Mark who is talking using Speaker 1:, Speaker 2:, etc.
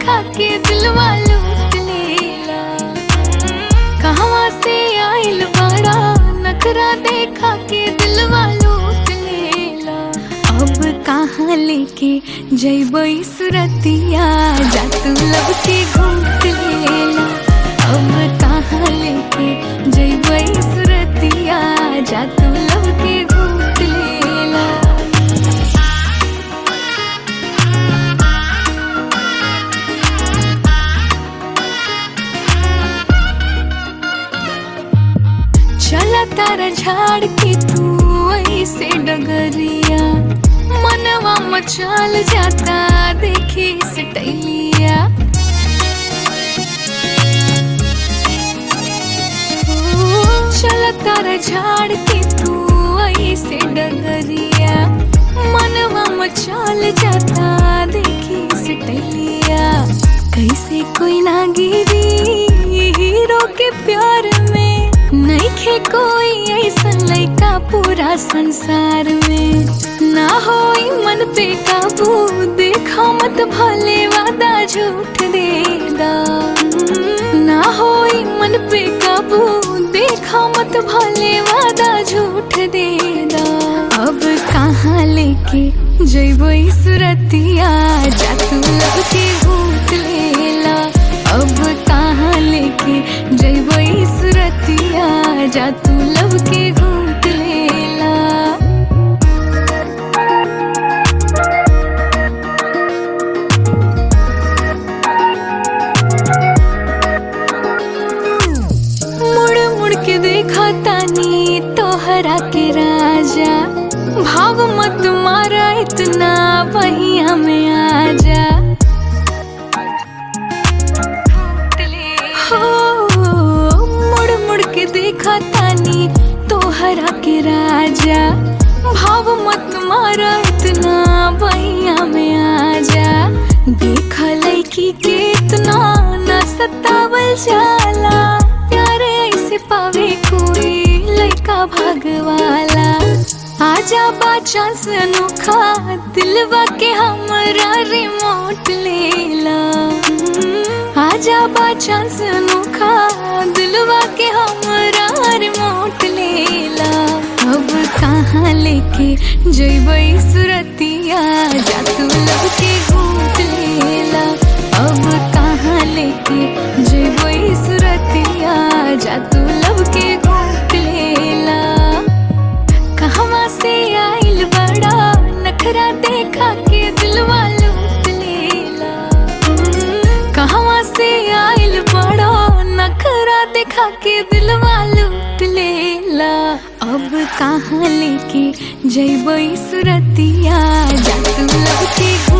Speaker 1: देखा के दिलवा लूट लेला कहवा से आइल बड़ा नखरा देखा के दिलवा लूट लेला अब कहाँ लेके जैबई सुरतिया जा तू लब के घूट लेला अब कहाँ लेके जैबई सुरतिया जा तू लब के घूट लेला चला तारा झाड़ के तू ऐसे डगरिया मनवा मचाल जाता देखी सटैलिया ओ, चला तारा झाड़ के तू ऐसे डगरिया मनवा मचाल जाता देखी सटैलिया कैसे कोई ना गिरी हीरो के प्यार में नइखे कोई ऐसन लइका पूरा संसार में ना होई मन पे काबू देखा मत भले वादा झूठ दे दा ना होई मन पे काबू देखा मत भले वादा झूठ दे दा अब कहाँ लेके जइबो ई सुरतिया जा तू लब के भूत लेला अब कहाँ लेके जइबो ई सुरतिया जा तू लब के घूट लेला मुड़ मुड़ के देखा तानी तोहरा के राजा भाव मत मारा इतना बहिया में आजा हो मुड़ मुड़ के देखा तानी तोहरा के राजा भाव मत मारा इतना बहिया में आजा देखा लड़की के इतना न सतावल जाला प्यारे ऐसे पावे कोई लड़का भागवाला आजा बा चांस अनोखा दिलवा के हमरा रिमोट लेला आजा बा चांस अनोखा दिलवा के हमरा रिमोट लेला अब कहाँ लेके जइबई सुरतिया जा तू लब के घूट लेला अब कहाँ लेके जइबई सुरतिया जा तू लब के घूट लेला कहवा से आइल बड़ा नखरा देखा के दिलवा लूट लेला कहवा से आइल बड़ा नखरा देखा के दिलवा लूट लेला अब कहाँ लेके जइबई सुरतिया जा तू लब के